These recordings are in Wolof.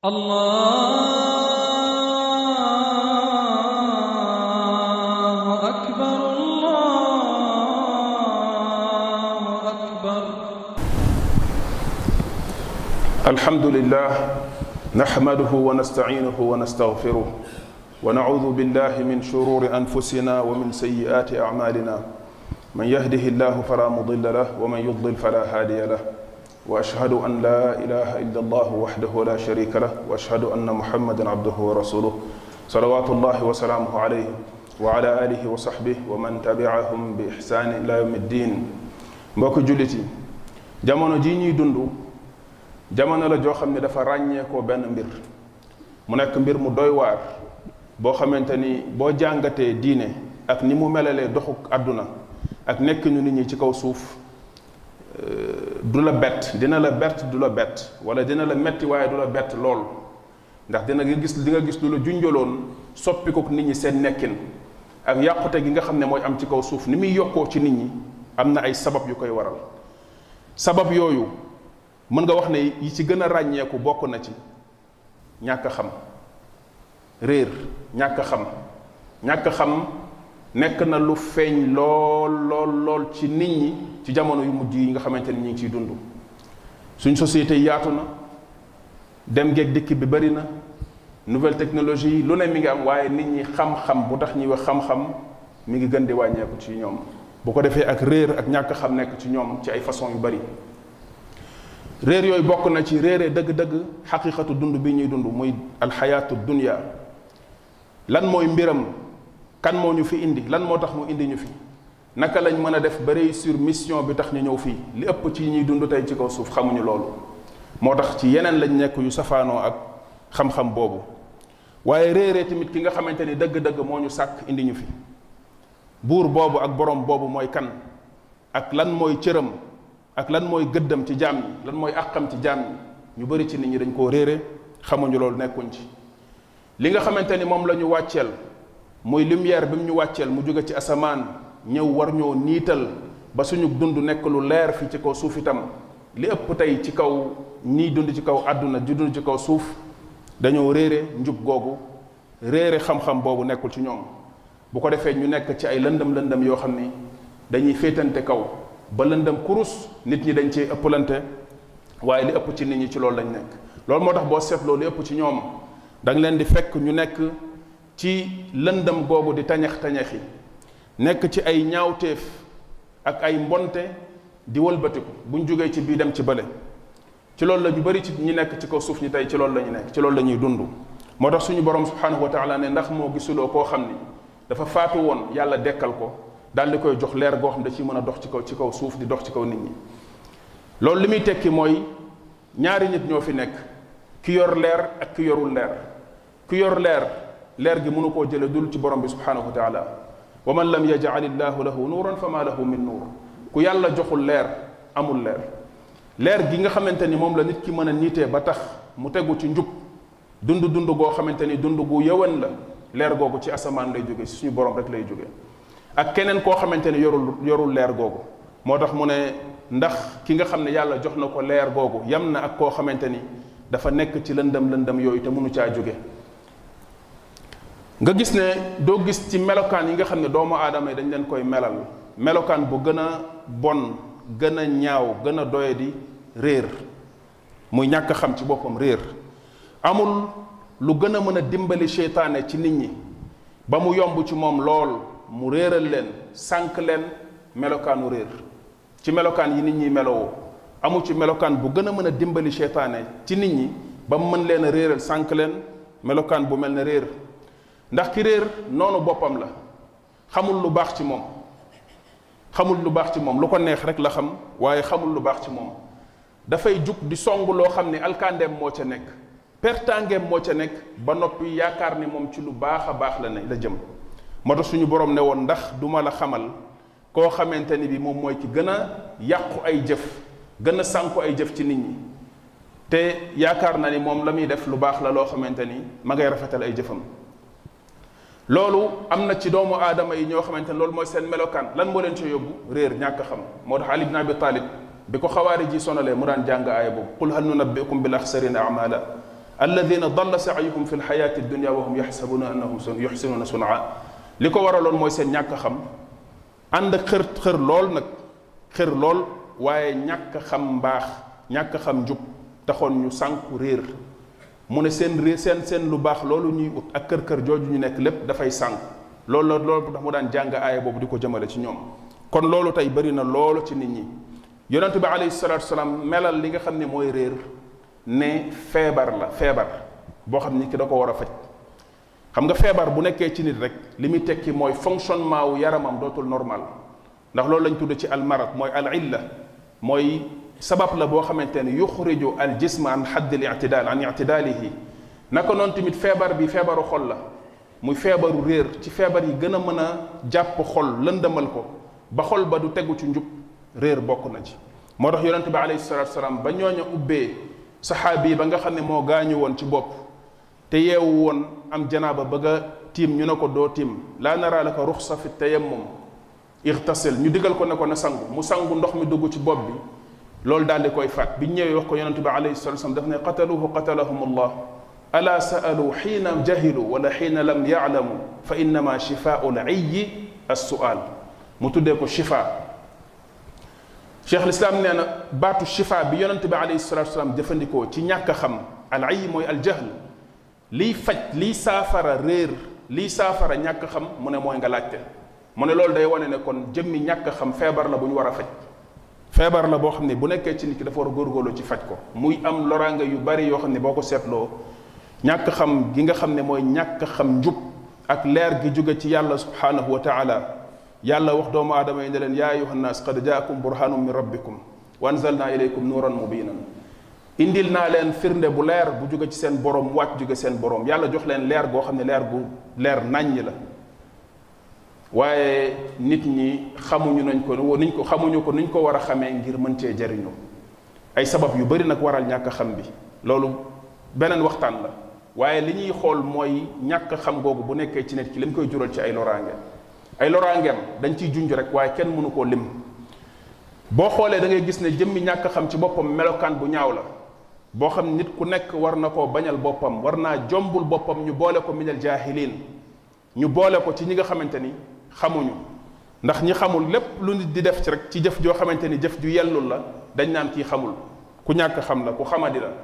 الله أكبر الله أكبر الحمد لله نحمده ونستعينه ونستغفره ونعوذ بالله من شرور انفسنا ومن سيئات اعمالنا من يهده الله فلا مضل له ومن يضلل فلا هادي له واشهد ان لا اله الا الله وحده لا شريك له واشهد ان محمدا عبده ورسوله صلوات الله وسلامه عليه وعلى اله وصحبه ومن تبعهم باحسان الى يوم الدين mbokk jullit yi jamono ji ñuy dund jamono la joo xam ne dafa ràññeekoo benn mbir mu nekk mbir mu doy waar boo xamante ni boo jàngatee diine ak ni mu melalee doxuk àdduna ak nekk ñu nit ñi ci kaw suuf du la bett dina la bett du la bett wala dina la metti waaye du la bett lool ndax dina nga gis di nga gis lu la junjaloon soppi ko nit ñi seen nekkin ak yàqute gi nga xam ne mooy am ci kaw suuf ni muy yokkoo ci nit ñi am na ay sabab yu koy waral sabab yooyu mën nga wax ne yi ci gën a ràññeeku bokk na ci ñàkk xam réer ñàkk xam ñàkk xam nekk na lu feeñ lool lool lool ci nit ñi ci jamono yu mujj yi nga xamante ni ñu ngi ciy dund suñ société yaatu na dem geeg dikk bi bari na nouvelle technologie lu ne mi ngi am waaye nit ñi xam-xam bu tax ñuy wax xam-xam mi ngi gën di wàññeeku ci ñoom bu ko defee ak réer ak ñàkk xam nekk ci ñoom ci ay façon yu bari réer yooyu bokk na ci réere dëgg-dëgg xaqiqatu dund bi ñuy dund muy alxayaatu dunya lan mooy mbiram kan moo ñu fi indi lan moo tax mu indi ñu fi naka lañ mën a def ba réussir mission bi tax ñu ñëw fii li ëpp ci ñuy dund tey ci kaw suuf xamuñu loolu moo tax ci yeneen lañ nekk yu safaanoo ak xam-xam boobu waaye réeree tamit ki nga xamante ni dëgg-dëgg moo ñu sàkk indi ñu fi buur boobu ak borom boobu mooy kan ak lan mooy cëram ak lan mooy gëddam ci jaam ñi lan mooy àqam ci jaam ñi ñu bari ci nit ñi dañ koo réere xamuñu loolu nekkuñ ci li nga xamante ni moom la ñu wàcceel muy lumière bi mu ñu wàcceel mu jóge ci asamaan ñëw war ñoo niital ba suñu dund nekk lu leer fi ci kaw suuf itam li ëpp tey ci kaw ñiy dund ci kaw àdduna di dund ci kaw suuf dañoo réere njub googu réere xam-xam boobu nekkul ci ñoom bu ko defee ñu nekk ci ay lëndëm lëndëm yoo xam ni dañuy féetante kaw ba lëndëm kurus nit ñi dañ cee ëppalante waaye li ëpp ci nit ñi ci loolu lañ nekk loolu moo tax boo seetloo li ëpp ci ñoom da nga leen di fekk ñu nekk ci lëndëm googu di tañax tañaxi nekk ci ay ñaawteef ak ay mbonte di wëlbatiku buñ jógee ci bii dem ci bële ci loolu la ñu bari ci ñi nekk ci kaw suuf ñi tey ci loolu la ñu nekk ci loolu la ñuy dund moo tax suñu borom subhanahu wa taala ne ndax moo gisuloo koo xam ni dafa faatu woon yàlla dekkal ko daal di koy jox leer goo xam da ciy mën a dox ci kaw ci kaw suuf di dox ci kaw nit ñi loolu li muy tekki mooy ñaari nit ñoo fi nekk ki yor leer ak ki yorul leer ki yor leer leer gi mënu koo jële dul ci borom bi subhanahu wa taala wa man lam yajal illahu lahu nuuran fa ma lahu min nuur ku yàlla joxul leer amul leer leer gi nga xamante ni moom la nit ki mën a niitee ba tax mu tegu ci njub dund dund goo xamante ni dund gu yëwan la leer googu ci asamaan lay jóge si suñu borom rek lay jóge ak keneen koo xamante ni yorul yorul leer googu moo tax mu ne ndax ki nga xam ne yàlla jox na ko leer googu yam na ak koo xamante ni dafa nekk ci lëndëm lëndëm yooyu te mënu caa jóge nga gis ne doo gis ci melokaan yi nga xam ne doomu aadama yi dañ leen koy melal melokaan bu gën a bon gën a ñaaw gën a doye di réer muy ñàkk xam ci boppam réer amul lu gën a mën a dimbali seytaane ci nit ñi ba mu yomb ci moom lool mu réeral leen sànq leen melokaanu réer ci melokaan yi nit ñi melowoo amul ci melokaan bu gën a mën a dimbali seytaane ci nit ñi ba mu mën leen a réeral sànq leen melokaan bu mel ne réer ndax ki réer noonu boppam la xamul lu baax ci moom xamul lu baax ci moom lu ko neex rek la xam waaye xamul lu baax ci moom dafay jug di song loo xam ne alkandeem moo ca nekk pertangeem moo ca nekk ba noppi yaakaar ni moom ci lu baax a baax la ne la jëm moo tax suñu borom ne woon ndax duma la xamal koo xamante ni bi moom mooy ki gën a yàqu ay jëf gën a sànku ay jëf ci nit ñi te yaakaar na ni moom la muy def lu baax la loo xamante ni ma ngay rafetal ay jëfam loolu am na ci doomu aadama yi ñoo xamante ne loolu mooy seen melokaan lan moo leen ci yóbbu réer ñàkk xam moo tax Ali ibn Abi Talib bi ko xawaari ji sonalee mu daan jàng aaya boobu qul hal nunabbiukum bil axsarina amala alladina dalla saayuhum fi lxayaati dunia wa hum yaxsabuna annahum yuxsinuuna sunaa li ko waraloon mooy seen ñàkk xam ànd ak xër xër lool nag xër lool waaye ñàkk xam mbaax ñàkk xam njub taxoon ñu sànku réer mu ne seen réer seen seen lu baax loolu ñuy ut ak kër kër jooju ñu nekk lépp dafay sànk loolu la loolu tax mu daan jàng aaya boobu di ko jëmale ci ñoom kon loolu tey bëri na loolu ci nit ñi yonente bi alayhi salatu wasalaam melal li nga xam ne mooy réer ne feebar la feebar boo xam ni ki da ko war a faj xam nga feebar bu nekkee ci nit rek li muy tekki mooy fonctionnement wu yaramam dootul normal ndax loolu lañ tudd ci almarad mooy al illa mooy sabab la boo xamante ne yuxriju al jism an xadd al ictidaal an ictidaalihi naka noonu tamit feebar bi feebaru xol la muy feebaru réer ci feebar yi gën a mën a jàpp xol lëndëmal ko ba xol ba du tegu ci njub réer bokk na ci moo tax yonente bi alayhi salatu wasalaam ba ñooña ubbee saxaabi yi ba nga xam ne moo gaañu woon ci bopp te yeewu woon am janaaba bëgg a tiim ñu ne ko doo tiim laa nara laka ruxsa fi tayammum irtasil ñu digal ko ne ko na sangu mu sangu ndox mi dugg ci bopp bi loolu daal di koy faat bi ñëwee wax ko yonente bi alayhi salatu wasalam daf ne qataluhu qatalahum allah ala saalu xiina jahilu wala xiina lam yaalamu fa innama shifaau l ayyi assual mu tuddee ko shifa cheikh lislaam nee na baatu shifa bi yonente bi alayhi salatu wasalam jëfandikoo ci ñàkk a xam al ayyi mooy al jahl liy faj liy saafara réer liy saafara ñàkk xam mu ne mooy nga laajte mu ne loolu day wane ne kon jëmmi ñàkk xam feebar la bu ñu war a faj feebar la boo xam ne bu nekkee ci nit ki dafa war a góorgóorlu ci faj ko muy am loraange yu bari yoo xam ne boo ko seetloo ñàkk xam gi nga xam ne mooy ñàkk xam njub ak leer gi jóge ci yàlla subhanahu wa taala yàlla wax doomu aadama yi ne leen yaa ayuha nnaas qad jaakum burhanum min rabbikum wa anzalna ilaykum nuuran mubinan indil naa leen firnde bu leer bu jóge ci seen borom wàcc jóge seen borom yàlla jox leen leer goo xam ne leer gu leer nàññ la waaye nit ñi xamuñu nañ ko niñ ko xamuñu ko niñ ko war a xamee ngir mën cee jariñu ay sabab yu bari nag waral ñàkk xam bi loolu beneen waxtaan la waaye li ñuy xool mooy ñàkk xam googu bu nekkee ci nit ki li mu koy jural ci ay loraange ay loraangeem dañ ciy junj rek waaye kenn mënu koo lim boo xoolee da ngay gis ne jëmmi ñàkk xam ci boppam melokaan bu ñaaw la boo xam nit ku nekk war na koo bañal boppam war naa jombul boppam ñu boole ko minal jaahiliin ñu boole ko ci ñi nga xamante ni xamuñu ndax ñi xamul lépp lu nit di def ci rek ci jëf joo xamante ni jëf ju yellul la dañ naan kii xamul ku ñàkk xam la ku xamadi la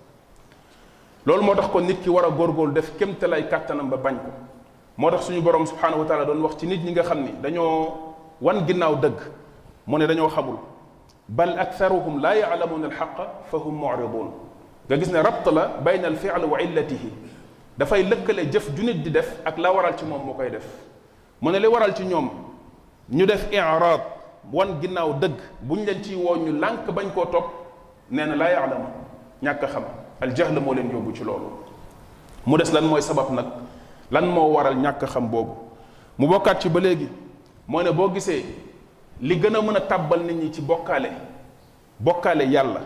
loolu moo tax kon nit ki war a góorgóorlu def kémte lay kàttanam ba bañ ko moo tax suñu borom subhanahu wa taala doon wax ci nit ñi nga xam ni dañoo wan ginnaaw dëgg mu ne dañoo xamul bal aktharuhum laa yaalamuuna alxaqa fa hum muridun nga gis ne rabt la bayna al fiil wa illatihi dafay lëkkale jëf ju nit di def ak la waral ci moom moo koy def mu ne li waral ci ñoom ñu def iraad wan ginnaaw dëgg buñ leen ciy woo ñu lànk bañ koo topp nee na laa yaalamu ñàkk a xam aljahl moo leen yóbbu ci loolu mu des lan mooy sabab nag lan moo waral ñàkk a xam boobu mu bokkaat ci ba léegi moo ne boo gisee li gën a mën a tàbbal nit ñi ci bokkaale bokkaale yàlla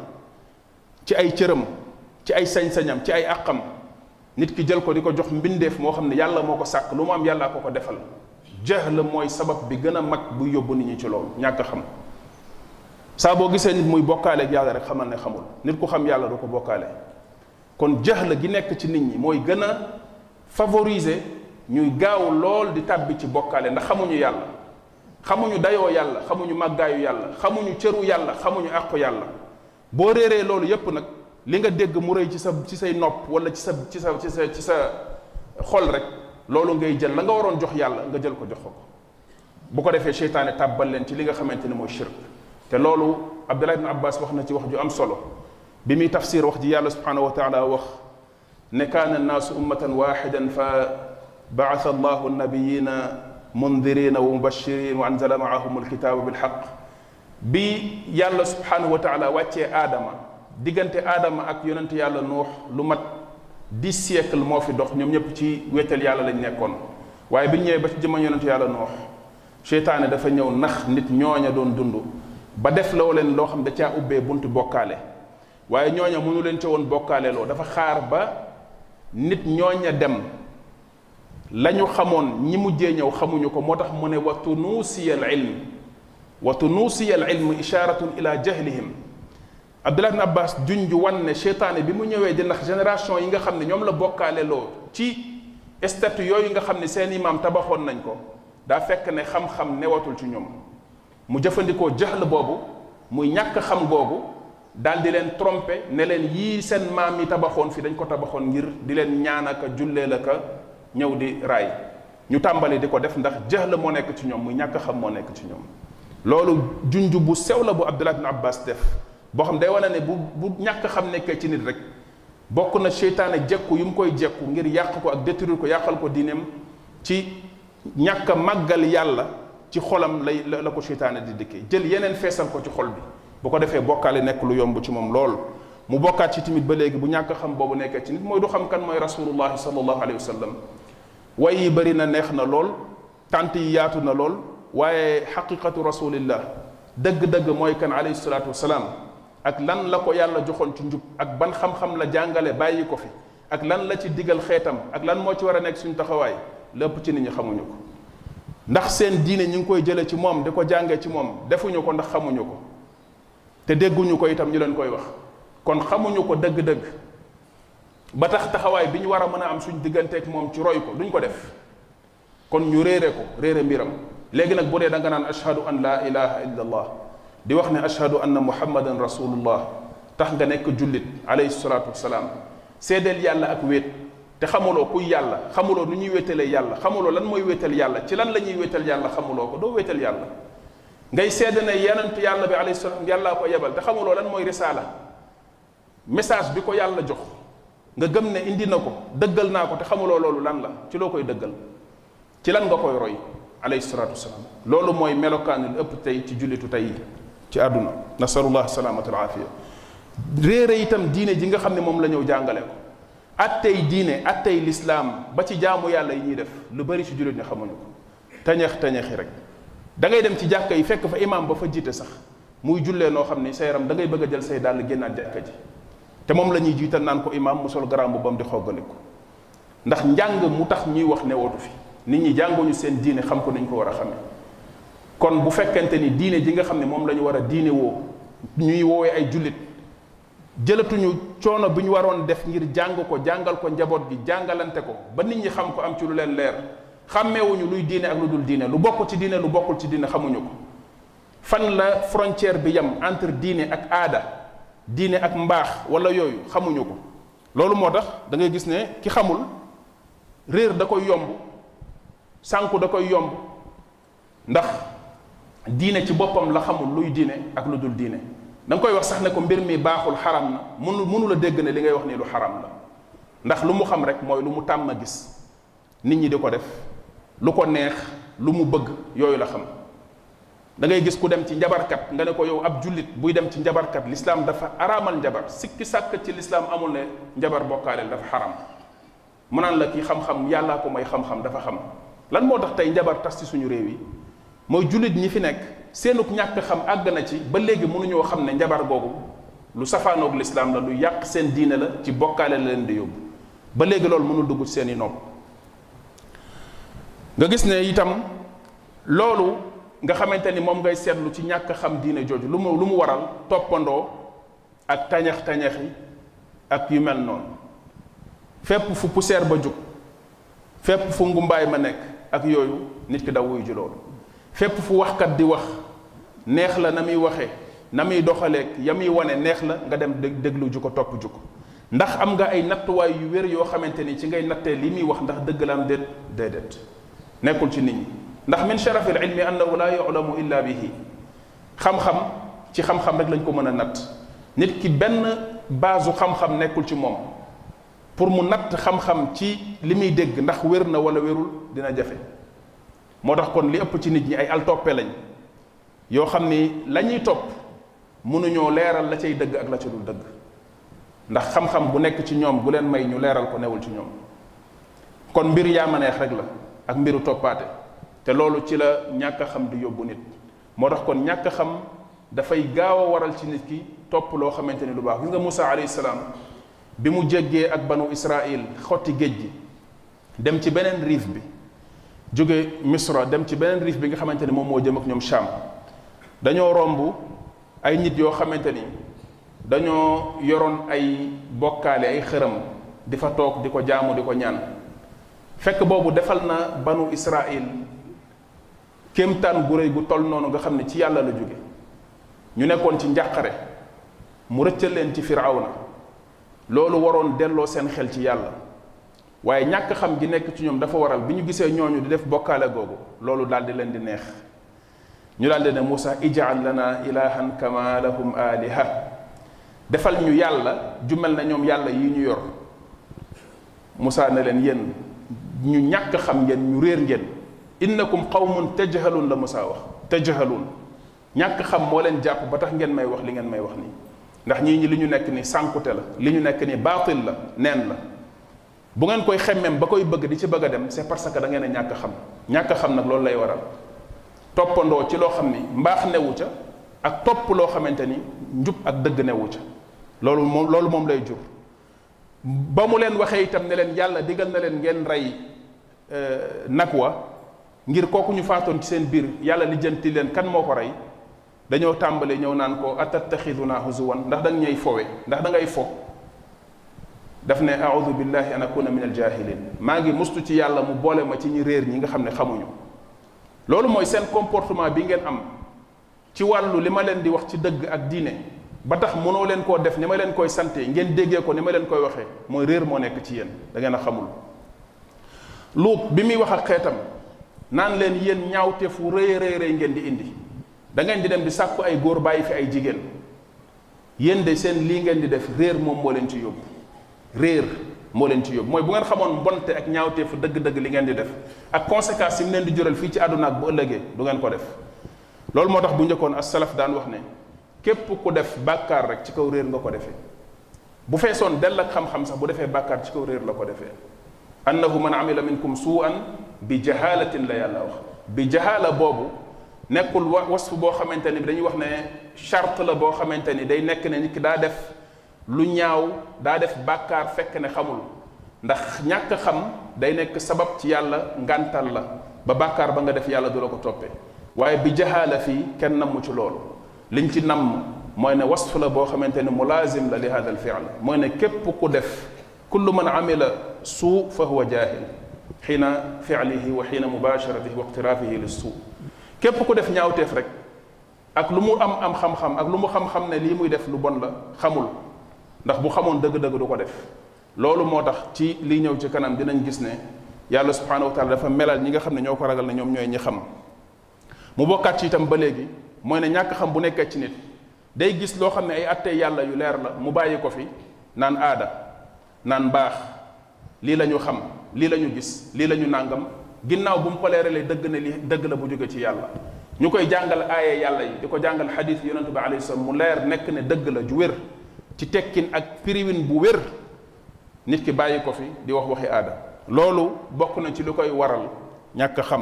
ci ay cëram ci ay sañ-sañam ci ay àqam nit ki jël ko di ko jox mbindeef moo xam ne yàlla moo ko sàkk lu mu am yàllaa ko ko defal jahl mooy sabab bi gën a mag bu yóbbu nit ñi ci loolu ñàkk xam saa boo gisee nit muy bokkaale ak yàlla rek xamal ne xamul nit ku xam yàlla du ko bokkaale kon jahl gi nekk ci nit ñi mooy gën a favoriser ñuy gaaw lool di tàbbi ci bokkaale ndax xamuñu yàlla xamuñu dayoo yàlla xamuñu màggaayu yàlla xamuñu cëru yàlla xamuñu àqu yàlla boo réeree loolu yépp nag li nga dégg mu rëy ci sa ci say nopp wala ci sa ci sa ci sa ci sa xol rek loolu ngay jël la nga waroon jox yàlla nga jël ko jox ko bu ko defee seytaane tàbbal leen ci li nga xamante ne mooy shirk te loolu Abdullah ibn Abbas wax na ci wax ju am solo bi muy tafsir wax ji yàlla subhanahu wa taala wax ne kaana annaasu ummatan waxidan fa baasa allahu nabiyina mundirina wa mubashirin wa anzala maahum alkitaaba bilxaq bi yàlla subhanahu wa taala wàccee aadama diggante aadama ak yonent yàlla nuux lu mat dix siècle moo fi dox ñoom ñëpp ci wéetal yàlla lañ nekkoon waaye bi ñu ñëwee ba ci jëma yonent yàlla nuux seytaane dafa ñëw nax nit ñooña doon dund ba def loo leen loo xam da caa ubbee buntu bokkaale waaye ñooña mënu leen ca woon bokkaale loo dafa xaar ba nit ñooña dem la ñu xamoon ñi mujjee ñëw xamuñu ko moo tax mu ne wa tunuusiya al ilm wa tunuusiya al ilm isharatun ila jahlihim Abdullah ibn Abbas junj wan ne seytaane bi mu ñëwee di ndax génération yi nga xam ne ñoom la bokkaale loo ci statut yooyu nga xam ne seen imaam tabaxoon nañ ko daa fekk ne xam-xam newatul ci ñoom mu jëfandikoo jaxl boobu muy ñàkk xam googu daal di leen tromper ne leen yii seen maam yi tabaxoon fi dañ ko tabaxoon ngir di leen ñaanaka jullee la ka ñëw di raay ñu tàmbali di ko def ndax jaxl moo nekk ci ñoom muy ñàkk xam moo nekk ci ñoom loolu junj bu sew la bu Abdullah ibn Abbas def boo xam day wane ne bu bu ñàkk xam nekkee ci nit rek bokk na seytaane jekku yu mu koy jekku ngir yàq ko ak détruire ko yàqal ko diineem ci ñàkk a màggal yàlla ci xolam lay la ko seytaane di dikkee jël yeneen feesal ko ci xol bi bu ko defee bokkaale nekk lu yomb ci moom lool mu bokkaat ci tamit ba léegi bu ñàkk xam boobu nekkee ci nit mooy du xam kan mooy rasulullahi sallallahu alayhi wa sallam way yi bëri na neex na lool tant yi yaatu na lool waaye xaqiqatu rasulillah dëgg-dëgg mooy kan alayhi salaatu wasalaam ak lan la ko yàlla joxoon ci njub ak ban xam-xam la jàngale bàyyi ko fi ak lan la ci digal xeetam ak lan moo ci war a nekk suñu taxawaay lépp ci nit ñi xamuñu ko ndax seen diine ñu ngi koy jële ci moom di ko jàngee ci moom defuñu ko ndax xamuñu ko te dégguñu ko itam ñu leen koy wax kon xamuñu ko dëgg-dëgg ba tax taxawaay bi ñu war a mën a am suñ digganteeg moom ci roy ko duñ ko def kon ñu réere ko réere mbiram léegi nag bu dee da nga naan ashhadu an laa ilaha illa allah di wax ne ashhadu anna muhammadan rasulullah tax nga nekk jullit alayhi salaatu wasalaam seedeel yàlla ak wéet te xamuloo kuy yàlla xamuloo nu ñuy wéetalee yàlla xamuloo lan mooy wéetal yàlla ci lan la ñuy wéetal yàlla xamuloo ko doo wéetal yàlla ngay seede ne yonent yàlla bi alayhi salaam yàllaa ko yebal te xamuloo lan mooy risaala message bi ko yàlla jox nga gëm ne indi na ko dëggal naa ko te xamuloo loolu lan la ci loo koy dëggal ci lan nga koy roy alayhi salaatu wasalaam loolu mooy melokaan lu ëpp tey ci jullitu tey ci àdduna nasalullah salaamata alaafiya réere itam diine ji nga xam ne moom la ñëw jàngale ko attey diine attey lislaam ba ci jaamu yàlla yi ñuy def lu bari ci jullit ñi xamuñu ko tañeex tañeexi rek da ngay dem ci jàkka yi fekk fa imaam ba fa jiite sax muy jullee noo xam ni sa yaram da ngay bëgg a jël say dàll génnaat jàkka ji te moom la ñuy jiital naan ko imaam mu sol garaam bu bam di xoggaliku ndax njàng mu tax ñuy wax ne wootu fi nit ñi jànguñu seen diine xam ko niñ ko war a xamee kon bu fekkente ni diine ji nga xam ne moom la ñu war a diine woo ñuy woowee ay jullit jëlatuñu coono bi ñu waroon def ngir jàng ko jàngal ko njaboot gi jàngalante ko ba nit ñi xam ko am ci lu leen leer xàmmeewuñu luy diine ak lu dul diine lu bokk ci diine lu bokkul ci diine xamuñu ko fan la frontière bi yam entre diine ak aada diine ak mbaax wala yooyu xamuñu ko loolu moo tax da ngay gis ne ki xamul réer da koy yomb sànku da koy yomb ndax diine ci boppam la xamul luy diine ak lu dul diine da nga koy wax sax ne ko mbir mi baaxul xaram na mënu mënu la dégg ne li ngay wax nii lu xaram la ndax lu mu xam rek mooy lu mu tàmm gis nit ñi di ko def lu ko neex lu mu bëgg yooyu la xam da ngay gis ku dem ci njabarkat nga ne ko yow ab jullit buy dem ci njabarkat lislaam dafa araamal njabar sikki sàkk ci lislaam amul ne njabar bokkaaleel dafa xaram mu naan la kii xam-xam yàllaa ko may xam-xam dafa xam lan moo tax tey njabar tas ci suñu réew yi mooy jullit ñi fi nekk seenuk ñàkk xam àgg na ci ba léegi mënuñoo xam ne njabar googu lu safaanoog lislaam la lu yàq seen diine la ci bokkaale la leen di yóbbu ba léegi loolu mënul dugg ci seen i nopp nga gis ne itam loolu nga xamante ni moom ngay seetlu ci ñàkk xam diine jooju lu mu lu mu waral toppandoo ak tañax tañaxi ak yu mel noonu fépp fu poussière ba jug fépp fu ngumbaay ma nekk ak yooyu nit ki daw wuyu ji loolu fépp fu waxkat di wax neex la na muy waxee na muy doxaleeg ya muy wane neex la nga dem dég déglu ju ko topp ju ko ndax am nga ay nattuwaay yu wér yoo xamante ni ci ngay nattee li muy wax ndax dëgg la am déet déedéet nekkul ci nit ñi ndax min sharafi al ilmi annahu la yulamu illa bihi xam-xam ci xam-xam rek lañ ko mën a natt nit ki benn baasu xam-xam nekkul ci moom pour mu natt xam-xam ci li muy dégg ndax wér na wala wérul dina jafe moo tax kon li ëpp ci nit ñi ay altoppe lañ yoo xam ni la ñuy topp mënuñoo leeral la cay dëgg ak la ca dul dëgg ndax xam-xam bu nekk ci ñoom bu leen may ñu leeral ko newul ci ñoom kon mbir yaa ma neex rek la ak mbiru toppaate te loolu ci la ñàkk a xam di yóbbu nit moo tax kon ñàkk a xam dafay gaaw a waral ci nit ki topp loo xamante ni lu baax gis nga Moussa alayhi salaam bi mu jéggee ak banu Israil xotti géej gi dem ci beneen riif bi jóge Misra dem ci beneen riif bi nga xamante ni moom moo jëm ak ñoom Sham dañoo romb ay nit yoo xamante ni dañoo yoroon ay bokkaale ay xërëm di fa toog di ko jaamu di ko ñaan fekk boobu defal na banu Israil kéemtaan gu réy gu toll noonu nga xam ne ci yàlla la jóge ñu nekkoon ci njàqare mu rëccal leen ci firawna loolu waroon delloo seen xel ci yàlla waaye ñàkk xam gi nekk ci ñoom dafa waral bi ñu gisee ñooñu di def bokkaale googu loolu daal di leen di neex ñu daal di ne Moussa ijaal lana ilahan kama lahum aliha defal ñu yàlla ju mel na ñoom yàlla yi ñu yor Moussa ne leen yéen ñu ñàkk xam ngeen ñu réer ngeen innakum qawmun tajhalun la Moussa wax tajhalun ñàkk xam moo leen jàpp ba tax ngeen may wax li ngeen may wax nii ndax ñii ñi li ñu nekk ni sànkute la li ñu nekk ni baatil la neen la bu ngeen koy xemmem ba koy bëgg di ci bëgg a dem c'est parce que da ngeen a ñàkk xam ñàkk xam nag loolu lay waral toppandoo ci loo xam ni mbaax newu ca ak topp loo xamante ni njub ak dëgg newu ca loolu moom loolu moom lay jur ba mu leen waxee itam ne leen yàlla digal na leen ngeen rey nag wa ngir kooku ñu faatoon ci seen biir yàlla lijjanti leen kan moo ko rey dañoo tàmbale ñëw naan ko atattaxiduna huzuwan ndax da nga ñuy fowe ndax da ngay fo daf ne audu billahi an akuna min aljahilin maa ngi mustu ci yàlla mu boole ma ci ñi réer ñi nga xam ne xamuñu loolu mooy seen comportement bi ngeen am ci wàllu li ma leen di wax ci dëgg ak diine ba tax mënoo leen koo def ni ma leen koy sante ngeen déggee ko ni ma leen koy waxee mooy réer moo nekk ci yéen da ngeen a xamul luut bi muy wax ak xeetam naan leen yéen ñaawteef wu rëy rëy rëy ngeen di indi da ngeen di dem di sàkku ay góor bàyyi fi ay jigéen yéen de seen lii ngeen di def réer moom moo leen ci yóbbu réer moo leen ci yóbbu mooy bu ngeen xamoon mbonte ak ñaawteefu dëgg-dëgg li ngeen di def ak conséquences yi mu leen di jural fii ci àdduna ak bu ëllëgee du ngeen ko def loolu moo tax bu njëkkoon as salaf daan wax ne képp ku def bàkkaar rek ci kaw réer nga ko defee bu feesoon dell ak xam-xam sax bu defee bàkkaar ci kaw réer la ko defee annahu man amila minkum suu'an bi jahalatin la yàlla wax bi jahala boobu nekkul wa wasfu boo xamante ni dañuy wax ne charte la boo xamante ni day nekk ne nit ki daa def lu ñaaw daa def bàkkaar fekk ne xamul ndax ñàkk xam day nekk sabab ci yàlla ngàntal la ba bàkkaar ba nga def yàlla du la ko toppee waaye bi jahaala fii kenn namm ci loolu liñ ci namm mooy ne wasf la boo xamante ne mulazim la li hada al fi'l mooy ne képp ku def kullu man amila suu fa huwa jaahil xiina fi'lihi wa xiina mubasharatihi wa iqtirafihi lis suu képp ku def ñaawteef rek ak lu mu am am xam-xam ak lu mu xam-xam ne lii muy def lu bon la xamul ndax bu xamoon dëgg-dëgg du ko def loolu moo tax ci lii ñëw ci kanam dinañ gis ne yàlla subhanahu wa taala dafa melal ñi nga xam ne ñoo ko ragal ne ñoom ñooy ñi xam mu bokkaat ci itam ba léegi mooy ne ñàkk xam bu nekkee ci nit day gis loo xam ne ay attee yàlla yu leer la mu bàyyi ko fi naan aada naan baax lii la ñu xam lii la ñu gis lii la ñu nàngam ginnaaw bu mu ko leeralee dëgg ne li dëgg la bu jóge ci yàlla ñu koy jàngal aaye yàlla yi di ko jàngal xadis yonentu bi alayhi salaam mu leer nekk ne dëgg la ju wér ci tekkin ak piriwin bu wér nit ki bàyyi ko fi di wax waxi aada loolu bokk na ci lu koy waral ñàkk xam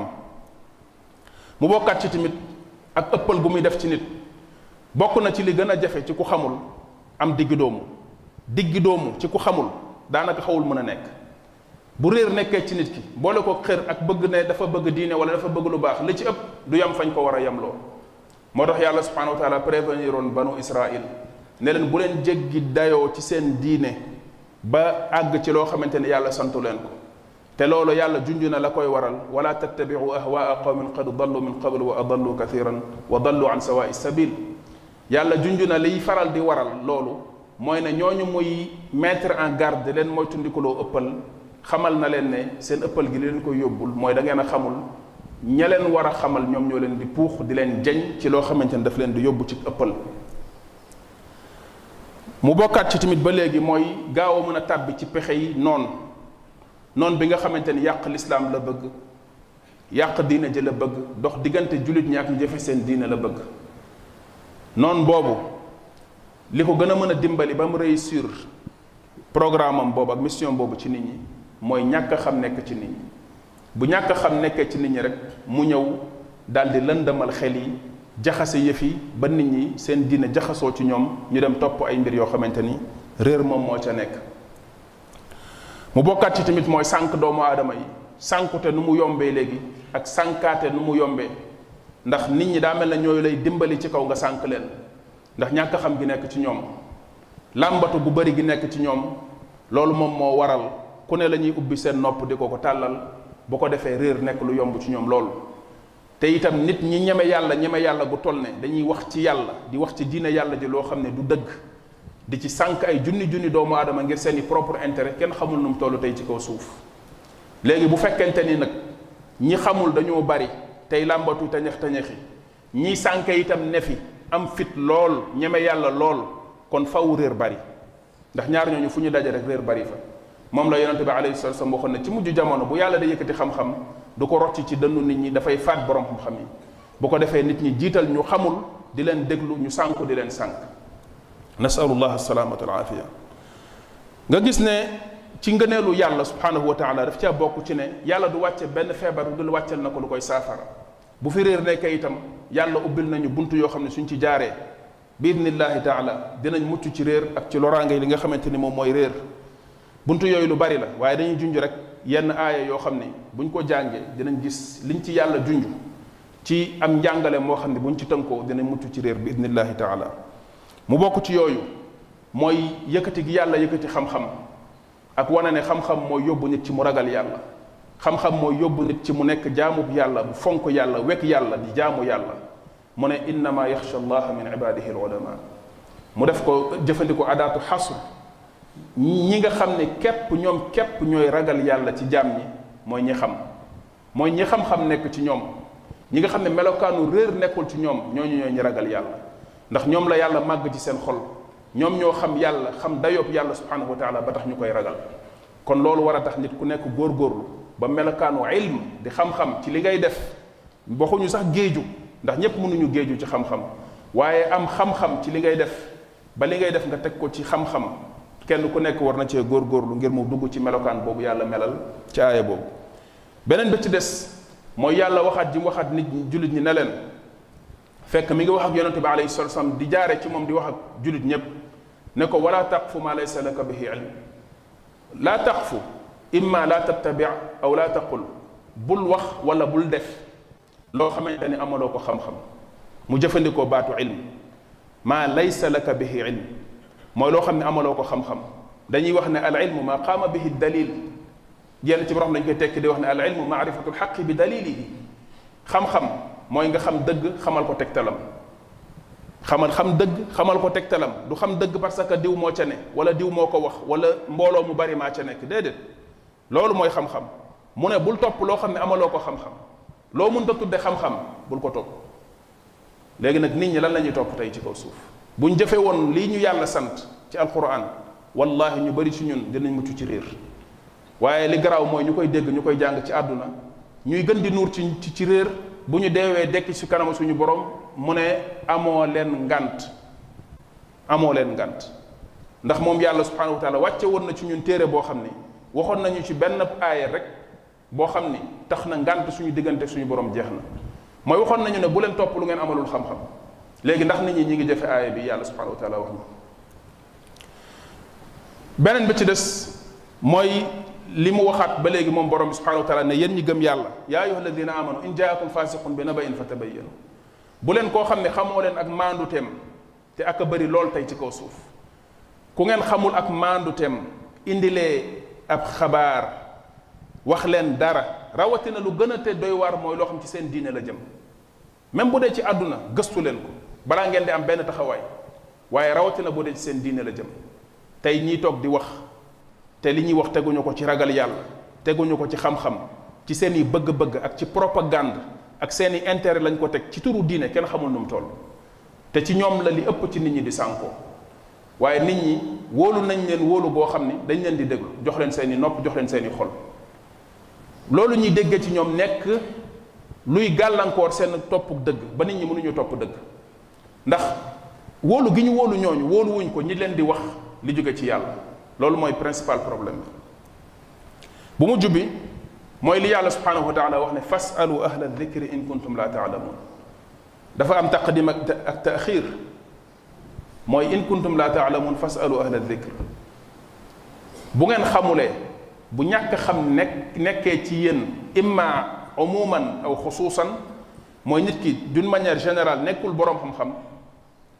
mu bokkaat ci tamit ak ëppal gu muy def ci nit bokk na ci li gën a jafe ci ku xamul am diggi doomu diggi doomu ci ku xamul daanaka xawul mën a nekk bu réer nekkee ci nit ki boole ko xër ak bëgg ne dafa bëgg diine wala dafa bëgg lu baax li ci ëpp du yam fañ ko war a yemloo moo tax yàlla subhanahu wa taala prévenir oon banu israil ne leen bu leen jéggi dayoo ci seen diine ba àgg ci loo xamante ne yàlla santu leen ko te loolu yàlla junj na la koy waral wala tattabiu ahwaa qawmin qad dallu min qabl wa adallu kathiran wa dallu an sawaai sabil yàlla junj na liy faral di waral loolu mooy ne ñooñu muy mettre en garde leen mooy tundikuloo ëppal xamal na leen ne seen ëppal gi li leen koy yóbbul mooy da ngeen a xamul ña leen war a xamal ñoom ñoo leen di puux di leen jañ ci loo xamante ne daf leen di yóbbu ci ëppal mu bokkaat ci tamit ba léegi mooy gaaw a mën a tàbbi ci pexe yi noonu noonu bi nga xamante ni yàq lislaam la bëgg yàq diine ji la bëgg dox diggante jullit ñi ak ñu jëfe seen diine la bëgg noonu boobu li ko gën a mën a dimbali ba mu réussir programme am boobu ak mission boobu ci nit ñi mooy ñàkk a xam nekk ci nit ñi bu ñàkk a xam nekkee ci nit ñi rek mu ñëw daldi lëndamal xel yi jaxase yëf yi ba nit ñi seen diine jaxasoo ci ñoom ñu dem topp ay mbir yoo xamante ni réer moom moo ca nekk mu bokkaat ci tamit mooy sànq doomu aadama yi sànkute nu mu yombee léegi ak sànkaate nu mu yombee ndax nit ñi daa mel na ñooyu lay dimbali ci kaw nga sànq leen ndax ñàkk xam gi nekk ci ñoom làmbatu gu bari gi nekk ci ñoom loolu moom moo waral ku ne la ñuy ubbi seen nopp di ko ko tàllal bu ko defee réer nekk lu yomb ci ñoom loolu te itam nit ñi ñeme yàlla ñeme yàlla gu toll ne dañuy wax ci yàlla di wax ci diine yàlla ji loo xam ne du dëgg di ci sànq ay junni junni doomu aadama ngir seeni propre intérêt kenn xamul nu mu toll tey ci kaw suuf léegi bu fekkente ni nag ñi xamul dañoo bari tey làmbatu tañax tañaxi ñii sànq itam ne fi am fit lool ñeme yàlla lool kon faw réer bari ndax ñaar ñooñu fu ñu daje rek réer bari fa moom la yonente bi alayhi salatu wasallam waxoon ne ci mujj jamono bu yàlla da yëkkati xam-xam du ko rocc ci dënnu nit ñi dafay faat borom xam-xam yi bu ko defee nit ñi jiital ñu xamul di leen déglu ñu sànku di leen sànk nasalullah alsalamata wal afiya nga gis ne ci ngëneelu yàlla subhanahu wa taala daf caa bokk ci ne yàlla du wàcce benn feebar dul wàccel na ko lu koy saafara bu fi réer nekkee itam yàlla ubbil nañu bunt yoo xam ne suñ ci jaaree bi idnillahi taala dinañ mucc ci réer ak ci loraange li nga xamante ni moom mooy réer bunt yooyu lu bari la waaye dañuy junj rek yenn aaya yoo xam ne buñ ko jàngee dinañ gis liñ ci yàlla junj ci am njàngale moo xam ne buñ ci tënkoo dinañ mucc ci réer bi idnillahi taala mu bokk ci yooyu mooy yëkkati gi yàlla yëkkati xam-xam ak wane ne xam-xam mooy yóbbu nit ci mu ragal yàlla xam-xam mooy yóbbu nit ci mu nekk jaamub yàlla bu fonk yàlla wekk yàlla di jaamu yàlla mu ne innama yaxsha allaha min ibadihi alulama mu def ko jëfandikoo adaatu xasr ñi nga xam ne képp ñoom képp ñooy ragal yàlla ci jaam ñi mooy ñi xam mooy ñi xam-xam nekk ci ñoom ñi nga xam ne melokaanu réer nekkul ci ñoom ñooñu ñooy ñi ragal yàlla ndax ñoom la yàlla màgg ci seen xol ñoom ñoo xam yàlla xam dayoob yàlla subhanahu wa taala ba tax ñu koy ragal kon loolu war a tax nit ku nekk góorgóorlu ba melokaanu ilm di xam-xam ci li ngay def waxuñu sax géeju ndax ñépp mënuñu géeju ci xam-xam waaye am xam-xam ci li ngay def ba li ngay def nga teg ko ci xam-xam kenn ku nekk war na cee góorgóorlu ngir mu dugg ci melokaan boobu yàlla melal ci aaya boobu beneen bi ci des mooy yàlla waxaat ji mu waxaat nit ñi jullit ñi ne leen fekk mi ngi wax ak yonente bi alayhi salatu wasallam di jaare ci moom di wax ak jullit ñépp ne ko wala taqfu ma laysa laka bihi ilm laa taqfu imma laa tattabi aw laa taqul bul wax wala bul def loo xamante ni amaloo ko xam-xam mu jëfandikoo baatu ilm maa laysa laka bihi ilm mooy loo xam ne amaloo ko xam-xam dañuy wax ne al ilmu maa qaama bihi dalil yenn ci borom dañ koy tekki di wax ne al ilmu maarifatu lxaqi bi dalilihi xam-xam mooy nga xam dëgg xamal ko tegtalam xamal xam dëgg xamal ko tegtalam du xam dëgg parce que diw moo ca ne wala diw moo ko wax wala mbooloo mu bari maa ca nekk déedéet loolu mooy xam-xam mu ne bul topp loo xam ne amaloo ko xam-xam loo mënta tudde xam-xam bul ko topp léegi nag nit ñi lan la ñuy topp tey ci kaw suuf buñ jëfe woon lii ñu yàlla sant ci alquran wallahi ñu bari ci ñun dinañ mucc ci réer waaye li garaaw mooy ñu koy dégg ñu koy jàng ci àdduna ñuy gën di nuur ci ci réer bu ñu deewee dekk ci kanam suñu borom mu ne amoo leen ngant amoo leen ngant ndax moom yàlla subhanahu wa taala wàcce woon na ci ñun téere boo xam ni waxoon nañu ci benn aaya rek boo xam ni tax na ngant suñu diggante suñu borom jeex na mooy waxoon nañu ne bu leen topp lu ngeen amalul xam-xam léegi ndax nit ñi ñi ngi jëfe aaya bi yàlla subhanahu wa taala wax na beneen bi ci des mooy li mu waxaat ba léegi moom borom bi subhanahu wa taala ne yéen ñi gëm yàlla yaa ayuha alladina amanu in jaakum fasiqun bi nabain fa tabayyanu bu leen koo xam ne xamoo leen ak maanduteem te ak a bëri lool tey ci kaw suuf ku ngeen xamul ak maanduteem indilee ab xabaar wax leen dara rawatina lu gën a te doy waar mooy loo xam ci seen diine la jëm même bu dee ci àdduna gëstu leen ko balaa ngeen di am benn taxawaay waaye rawatina bu dee ci seen diine la jëm tey ñiy toog di wax te li ñuy wax teguñu ko ci ragal yàlla teguñu ko ci xam-xam ci seen i bëgg-bëgg ak ci propagande ak seen i intérêt lañ ko teg ci turu diine kenn xamul nu mu toll te ci ñoom la li ëpp ci nit ñi di sànkoo waaye nit ñi wóolu nañ leen wóolu boo xam ni dañ leen di déglu jox leen seen i nopp jox leen seen i xol loolu ñuy déggee ci ñoom nekk luy gàllankoor seen topp dëgg ba nit ñi mënuñu topp dëgg ndax wóolu gi ñu wóolu ñooñu wóolu wuñ ko ñi leen di wax li jóge ci yàlla loolu mooy principal problème bi bu mujj bi mooy li yàlla subhanahu wa taala wax ne fasalu ahla dikri in kuntum la taalamun dafa am taqdim ak ak taaxir mooy in kuntum la taalamun fasalu ahla dikr bu ngeen xamulee bu ñàkk xam nekk nekkee ci yéen imma umuman aw xusuusan mooy nit ki d'une manière générale nekkul boroom xam-xam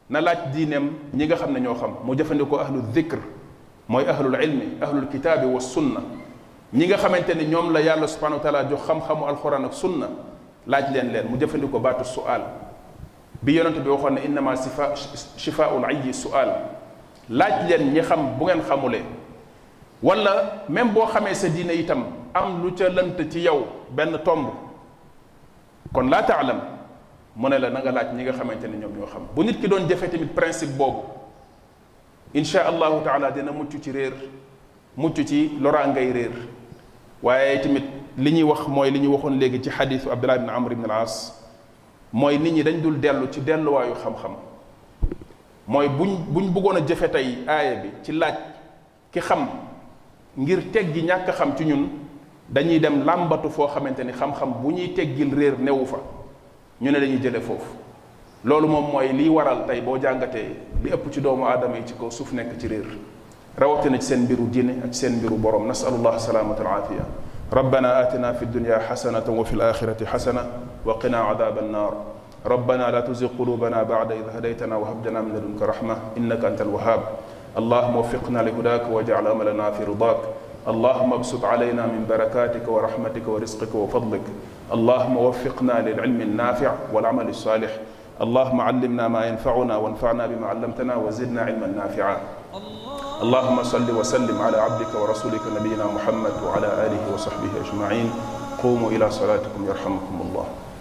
na laaj diineem ñi nga xam ne ñoo xam mu jëfandikoo ahlu dhikr mooy ahlul ilmi ahlul kitaabi wa sunna ñi nga xamante ni ñoom la yàlla subhanahu wa taala jox xam-xamu alquran ak sunna laaj leen leen mu jëfandikoo baatu su'al bi yonent bi waxoon ne innama sifa shifaul ayyi su'al laaj leen ñi xam bu ngeen xamulee wala même boo xamee sa diine itam am lu ca lënt ci yow benn tomb kon laa taalam mu ne la na nga laaj ñi nga xamante ne ñoom ñoo xam bu nit ki doon jëfe tamit principe boobu insha allahu taala dina mucc ci réer mucc ci loraa ngay réer waaye tamit li ñuy wax mooy li ñu waxoon léegi ci xadiisu abdullah ibn amr ibn al as mooy nit ñi dañ dul dellu ci delluwaayu xam-xam mooy buñ buñ bëggoon a jëfe tey aaya bi ci laaj ki xam ngir teggi ñàkk xam ci ñun dañuy dem làmbatu foo xamante ni xam-xam bu ñuy teggil réer newu fa ñu ne dañuy jële foofu loolu moom mooy liy waral tey boo jàngatee li ëpp ci doomu aadama yi ci kaw suuf nekk ci réer rawatina ci seen mbiru diine ak seen mbiru borom nasalullah salaamata al aafiya ربنا آتنا في الدنيا حسنة وفي الآخرة حسنة وقنا عذاب النار ربنا لا تزغ قلوبنا بعد إذ هديتنا وهب لنا من لدنك رحمة إنك أنت الوهاب اللهم وفقنا لهداك واجعل أملنا في رضاك اللهم ابسط علينا من بركاتك ورحمتك ورزقك وفضلك اللهم وفقنا للعلم النافع والعمل الصالح اللهم علمنا ما ينفعنا وانفعنا بما علمتنا وزدنا علما نافعا اللهم صل وسلم على عبدك ورسولك نبينا محمد وعلى آله وصحبه أجمعين قوموا إلى صلاتكم يرحمكم الله